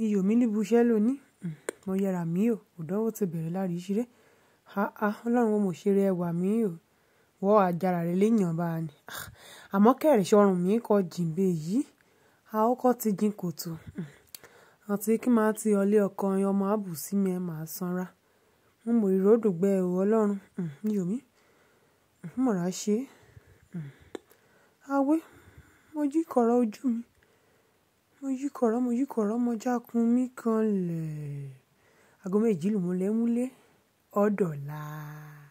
iyọ̀ mi níbu iṣẹ́ lónìí mo yẹra mi o òdánwò ti bẹ̀rẹ̀ lárí ìṣeré ha ọlọ́run wo mo ṣe rẹ ẹwà mi o wọ́ àjàrà rẹ léèyàn bá a ní àmọ́ kẹrì sọrùn mi kọ jìnbẹ yìí a ó kọ́ ti jin kòtò àti kí máa ti ọlé ọkọ ọmọ àbùsí mi ẹ máa sanra mo mọ ìròdò gbẹ o ọlọ́run iyọ̀ mi mọ̀ra ṣe awé mo jí kọ̀rọ̀ ojú mi mo yí kọ̀rọ̀ mo yí kọ̀rọ̀ mo jákun mi kan lẹ̀ aago méjì lù mo lẹ́ múlé ọ̀dọ̀la.